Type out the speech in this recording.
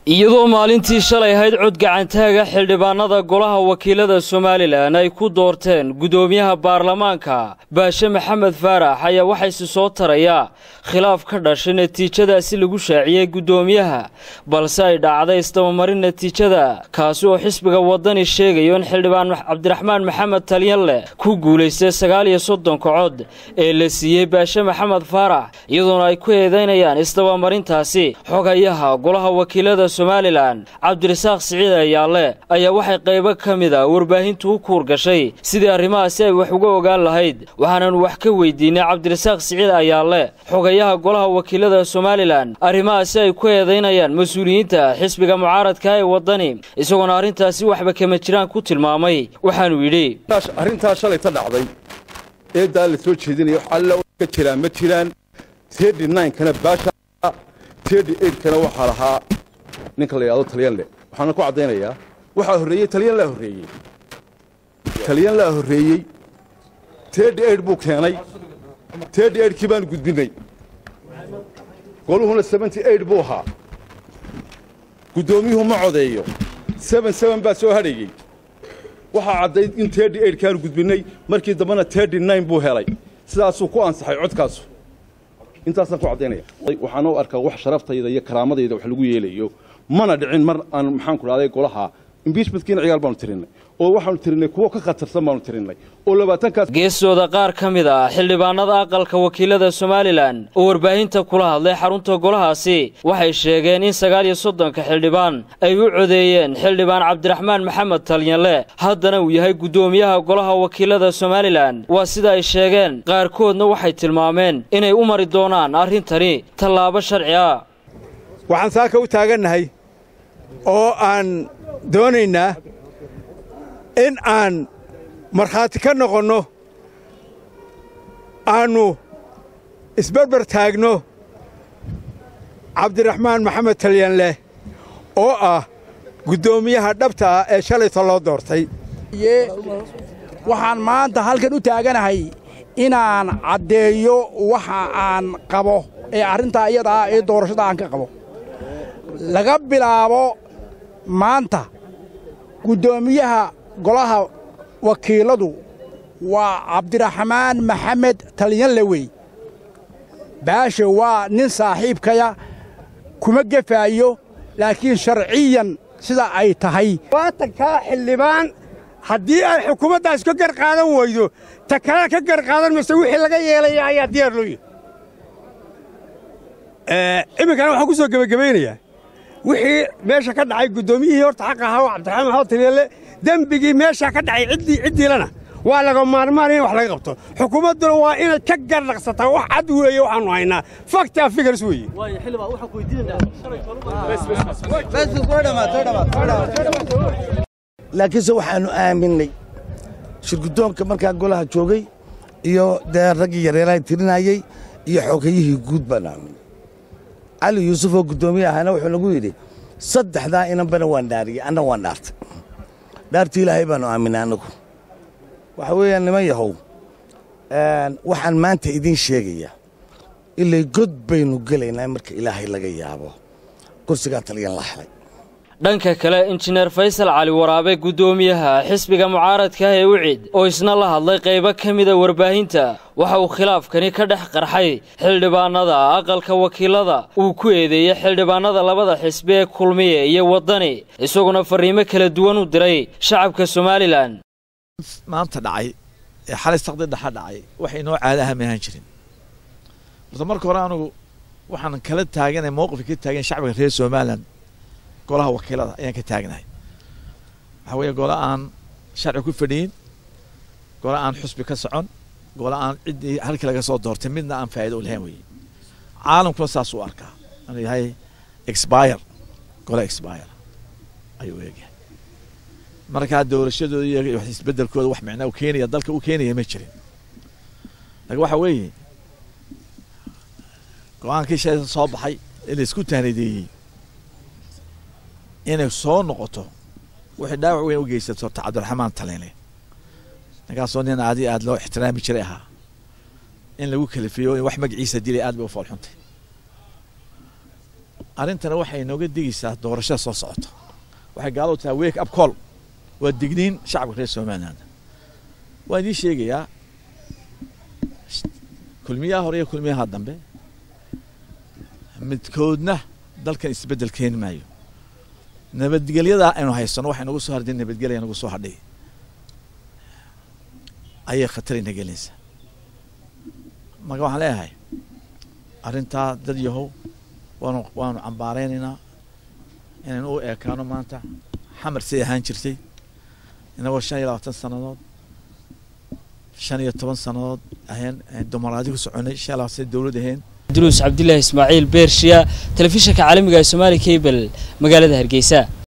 iyadoo maalintii shalay ahayd cod gacantaaga xildhibaanada golaha wakiilada somalilan ay ku doorteen guddoomiyaha baarlamaanka baashe maxamed faarax ayaa waxayse soo taraya khilaaf ka dhashay natiijadaasi lagu shaaciyey guddoomiyaha balse ay dhacday isdabamarin natiijada kaasi oo xisbiga wadani sheegayo in xildhibaan cabdiraxmaan maxamed talyanleh ku guulaystay sagaal iyo soddonka cod ee la siiyey baashe maxamed faarax iyadoona ay ku eedaynayaan isdabamarintaasi xogayaha golaha wakiilada somalilan cabdirasaaq siciid ayaalle ayaa waxay qaybo ka mid a warbaahintu u kuur gashay sidii arrimahaasi ay wax uga ogaan lahayd waxaananu wax ka weydiinay cabdirasaaq siciid ayaalle xogayaha golaha wakiilada somalilan arrimahaasi ay ku eedaynayaan mas-uuliyiinta xisbiga mucaaradka ee waddani isagoona arrintaasi waxba kama jiraan ku tilmaamay waxaanu yidhi arrintaa shalay ta dhacday eedaa la soo jeedinaya wax alla ka jiraan ma jiraan tedi ninkana baasha tedi eidkana waxaa lahaa ninka la yidhahdo talyanle waxaana ku caddaynayaa waxaa horreeyey talyan laa horreeyey talyan laa horreeyey tedi eid buu keenay tedi eidkii baanu gudbinnay goluhuna seventy eid buu ahaa guddoomiyuhu ma codeeyo seben seben baa soo hadhayey waxaa caddayd in tedi eidkaanu gudbinnay markii dambena tedi nine buu helay sidaasuu ku ansaxay codkaasu intaasaan ku caddaynaya waxaana u arkaa wax sharaftayda iyo karaamadayda wax lagu yeelayo mana dhicin mar aan maxaanku dhahday golaha imbiishmentkiina ciyaal baanu tirinnay oo waxaanu tirinnay kuwo ka khatarsan baanu tirinnay oo labaatankaas geesooda qaar ka mid ah xildhibaanada aqalka wakiilada somalilan oo warbaahinta kula hadlay xarunta golahaasi waxay sheegeen in sagaal iyo soddonka xildhibaan ay u codeeyeen xildhibaan cabdiraxmaan maxamed talyanle haddana uu yahay guddoomiyaha golaha wakiilada somalilan waa sida ay sheegeen qaarkoodna waxay tilmaameen inay u mari doonaan arrintani tallaabo sharci ah waxaan saaka u taagannahay oo aan doonaynaa in aan markhaati ka noqonno aannu isbarbar taagno cabdiraxmaan maxamed talyanleh oo ah guddoomiyaha dhabta ah ee shalayta loo doortay waxaan maanta halkan u taaganahay inaan caddeeyo waxa aan qabo ee arrintaa iyada ah ee doorashada aan ka qabo laga bilaabo maanta guddoomiyaha golaha wakiiladu waa cabdiraxmaan maxamed talyanle wey baashe waa nin saaxiibkaya kuma gefaayo laakiin sharciyan sida ay tahay waatankaa xildhibaan haddii ay xukuumaddaas ka gar qaadan weydo ta kale ka gar qaadan mayse wixii laga yeelaya ayaa diyaar loo yahay iminkana waxaan ku soo gebagabaynayaa wixii meesha ka dhacay guddoomiyihii horta xaq ahaa oo cabdiraxmaan maxamed talyanle dembigii meeshaa ka dhacay ciddii ciddiilana waa laga maarmaan in wax laga qabto xukuumadduna waa inay ka gardhaqsataa wax cad weeye waxaannu haynaa faktaa figars weeye laakiinse waxaannu aaminay shirguddoonka markaa golaha joogay iyo dee raggii yareeraha tirinayey iyo xogayihii guud baannu aaminay cali yuusuf oo guddoomiye ahaana wuxuu nagu yidhi saddexdaa inanbana waan dhaariyey anna waan dhaartay dhaartii ilaahay baannu aaminay annagu waxa weeyaan niman yahow waxaan maanta idiin sheegayaa ilay god baynu gelaynaa marka ilaahay laga yaabo kursigaa talyan la helay dhanka kale injineer faysal cali waraabe guddoomiyaha xisbiga mucaaradka ah ee ucid oo isna la hadlay qaybo ka mida warbaahinta waxa uu khilaafkani ka dhex qarxay xildhibaanada aqalka wakiilada uu ku eedeeyey xildhibaanada labada xisbi ee kulmiye iyo waddani isaguna farriimo kala duwan u diray shacabka somalilan maanta dhacay ee xalay saqdi dhexa dhacay wax inoo caada aha ma ahaan jirin horta marka hore anugu waxaan kala taaganay mowqifka ka taagan shacbiga reer somalilan golaha wakiilada ayaan ka taagnahay waxaa weeye gole aan sharci ku fadhiyin gole aan xusbi ka socon gole aan ciddii halkii laga soo doortay midna aan faa'ido u lahayn weeye caalamkuna saas u arkaa inuu yahay expire gole expire ayuu eegyahay markaa doorashadooda iyo wax isbedelkooda wax micnaa u keenaya dalka u keenaya ma jirin laakiin waxa weeye go-aankii shay soo baxay ee la isku tahnadeeyey inay soo noqoto wixii dhaawac weyn u geysato horta cabdiraxmaan talene ninkaasoo nin aadi aad loo ixtiraami jiray ahaa in lagu kalifiyo in wax magaciisa dilay aad bay u foolxuntay arrintana waxay inooga digaysaa doorashada soo socota waxay gaaladu tahay wake up call waa digniin shacabka reer somaliland waan idiin sheegayaa kulmiyaha hore iyo kulmiyaha dambe midkoodna dalkan isbeddel keeni maayo nabadgelyadaa aynu haysano waxay nagu soo hardin nabadgelya nagu soo hadhay ayay khatarayna gelinaysaa marka waxaan leeyahay arrintaa dad yahow waanu waanu cambaaraynaynaa inaynu u eekaano maanta xamar say ahaan jirtay inagoo shan iyo labaatan sannadood shan iyo toban sannadood aheen dumaraadi ku soconay shan iyo labaatan sana dowlad aheen duruus cabdilaahi ismaaciil beershiya telefishinka caalamiga ee somaali cable magaalada hargeysa